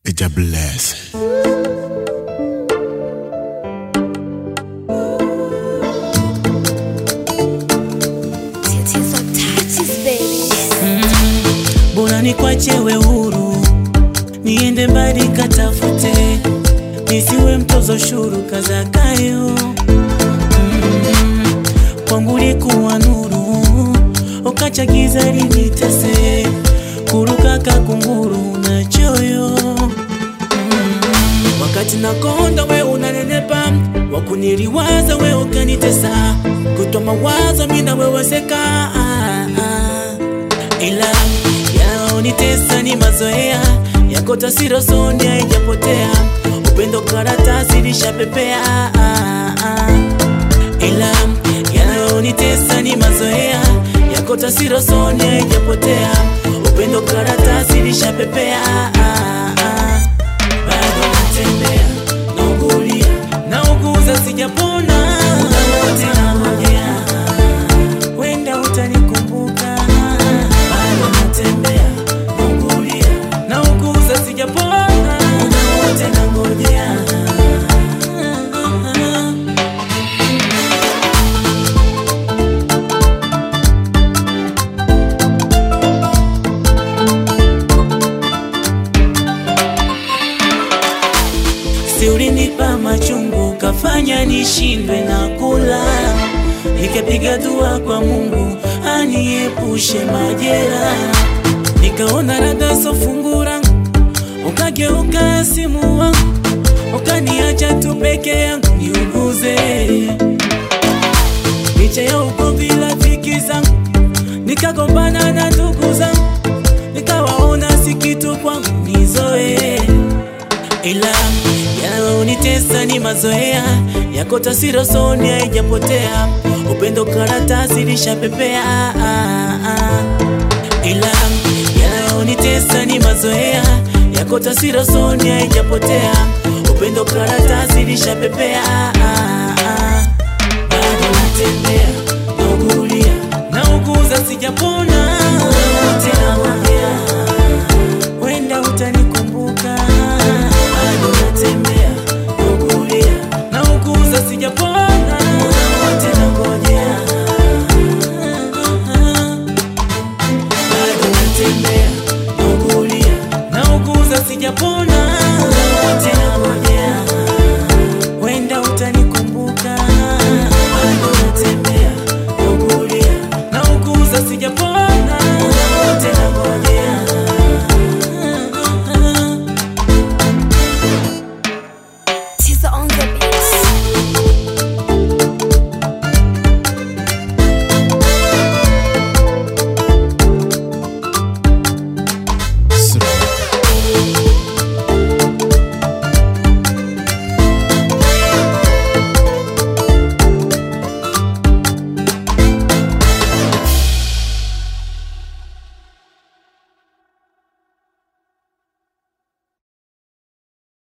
It's a blessing. Tits on touches, baby. bora nikwachewe huru niende mbali katafute nisiwe mtozo shuru kazakayo mm, kwangu likuwa nuru ukachagiza linitese kuruka kakunguru na choyo mm, wakati nakonda we unanenepa wakuniliwaza we ukanitesa kutwa mawazo mina weweseka ila yaonitesa ni mazoea yako tasiro soni haijapotea upendo karatasi lishapepea ila yaonitesa ni mazoea yako tasiro soni haijapotea upendo karatasi lishapepea bado natembea naugulia nauguza sijapona wote nangojea wenda utanikumbuka bado natembea naugulia nauguza sijapona muda wote nangojea si ulinipa machungu kafanya nishindwe na kula nikapiga dua kwa mungu aniepushe majera nikaona rada sofungura ukageuka simu wangu ukaniacha tu peke yangu niuguze licha ya ugomvi rafiki zangu nikagombana na ndugu zangu nikawaona si kitu kwangu nizoe ila yanaonitesa ni mazoea yako tasiro soni haijapotea upendo karatasi lishapepea ila yanaonitesa ni mazoea yako tasiro soni haijapotea upendo karatasi lishapepea bado natembea naugulia nauguza sijapona wote naongea wenda utanikumbuka bado natembea naugulia nauguza sijapona wote nangojea bado natembea naugulia nauguza sijapona